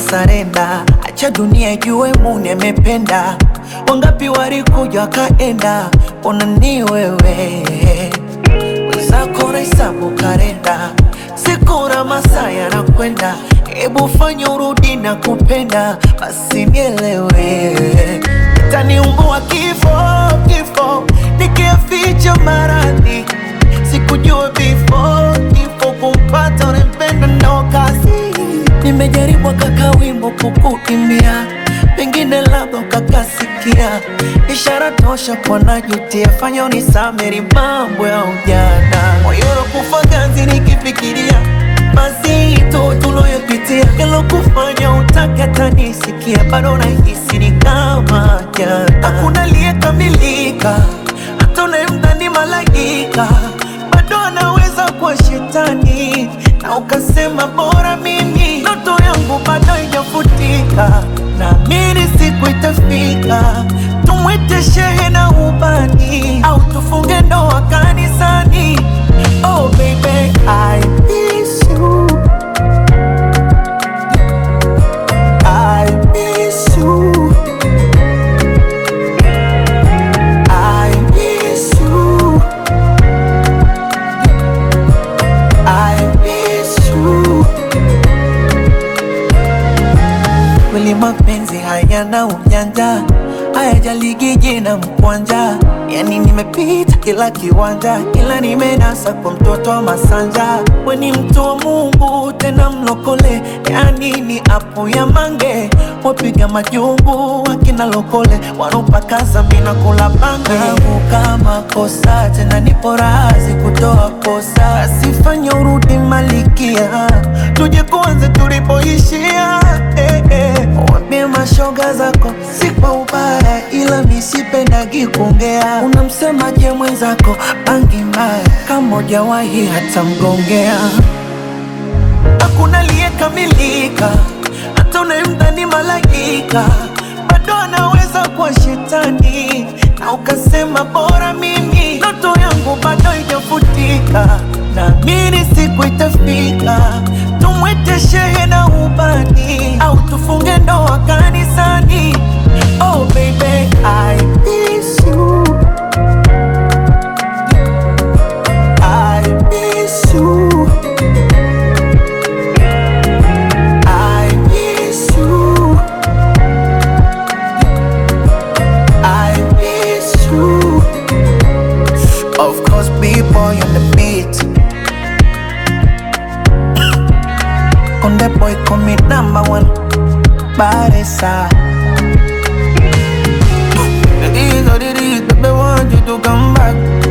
sarenda, acha dunia ijue Mungu amependa. Wangapi walikuja wakaenda, ona ni wewe wenzako nahesabu kalenda, siku na masaa yanakwenda, hebu fanya urudi na kupenda, basi nielewe. Itaniumbua kifo kifo, nikiaficha maradhi, sikujua before kifo kumpata unempenda ndo kazi. Nimejaribu kaka wimbo kukuimbia, pengine labda ukakasikia, ishara tosha kwa najutia, fanya unisameri mambo ya ujana, moyo unakufa ganzi nikifikiria mazito tuloyopitia, yalokufanya utake hata nisikia, bado nahisi ni kama jana. Hakuna aliyekamilika, hata unayemdhani malaika bado anaweza kuwa shetani, na ukasema bora mimi, ndoto yangu bado haijafutika, naamini siku itafika, tumwite shehe na ubani, au tufunge ndoa kanisani. Oh baby, I miss you. I miss you. I miss you. I miss you. Kweli mapenzi hayana ujanja, hayajaligi jina mkwanja. Yani nimepita kila kiwanja, ila nimenasa kwa mtoto wa Masanja. We ni mtu wa Mungu tena mlokole, yani ni apu ya mange. Wapiga majungu wakina lokole, wanopakaza mina kula bange. Yangu kama kosa tena nipo razi kutoa kosa, asifanye urudi malikia, tuje kuanze tulipoishia eh, eh. Wambie mashoga zako si kwa ubaya, ila misipendagi kuongea. Unamsemaje mwenzako bangi mbaya, kama hujawahi hata mgongea. Hakuna aliyekamilika, hata unayemdhani malaika bado anaweza kuwa shetani, na ukasema bora mimi, ndoto yangu bado haijafutika. Naamini siku itafika, tumwite shehe na ubani, au tufunge ndoa kanisani. Oh baby, I miss you. I miss you. I miss you. I miss you. Of course, B-boy on the beat. On the boy, call me number one. Baresa. It is what it is, baby, want you to come back.